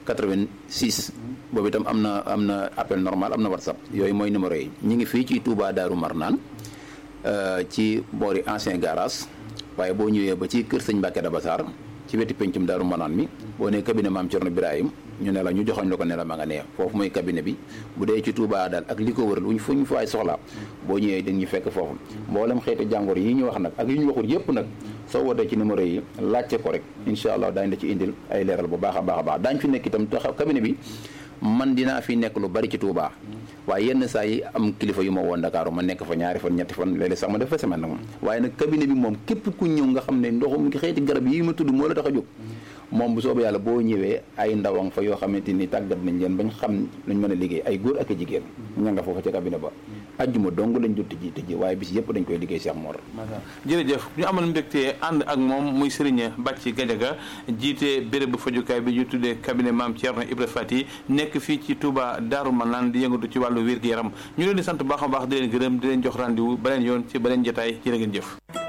86 boobu itam am na am na appel normal am na whatsapp yooyu mooy numéro yi ñu ngi fii ci Touba Daaru Marnaan ci boori ancien garage waaye boo ñëwee ba ci kër sëñ Mbàkke Dabasaar ci wetu pencum Daaru Marnaan mi boo nee cabinet maam Cerno Birahim ñu ne la ñu joxoñ la ko ne la ma nga nee foofu mooy cabinet bi bu dee ci Touba daal ak li ko wëral wuñ fu ñu faay soxlaa boo ñëwee dañ ñu fekk foofu mboolem xeeti jàngoro yi ñu wax nag ak yi ñu waxul yëpp nag soo wootee ci numéro yi laajte ko rek incha allah daañu la ci indil ay leeral bu baax a baax a baax daañu fi nekk itam taxaw cabinet bi man dinaa fi nekk lu bari ci Touba waaye yenn saa yi am kilifa yu ma woon Dakar ma nekk fa ñaari fan ñetti fan léeg-léeg sax ma def fa semaine nag moom waaye nag cabinet bi moom képp ku ñëw nga xam ne ndoxum xeeti garab yi ma tudd moo la tax a jóg moom bu soobee yàlla boo ñëwee ay ndawang fa yoo xamante ni tàggat nañ leen bañ xam luñ mën a liggéey ay góor ak a jigéen ña nga foofa ca cabinet ba ajjuma dong lañ dul tëjji tëjji waaye bis yëpp dañ koy liggéey Cheikh Mor jërëjëf ñu amal mbégte ànd ak moom muy Serigne Bàcci Gajaga jiite béréb bu fajukaay bi ñu tuddee cabinet Maam Thierno Ibra Fati nekk fii ci Touba Daaru Manaan di yëngatu ci wàllu wér-gu-yaram ñu leen di sant baax a baax di leen gërëm di leen jox rendez-vous beneen yoon ci beneen jotaay jërë ngeen jëf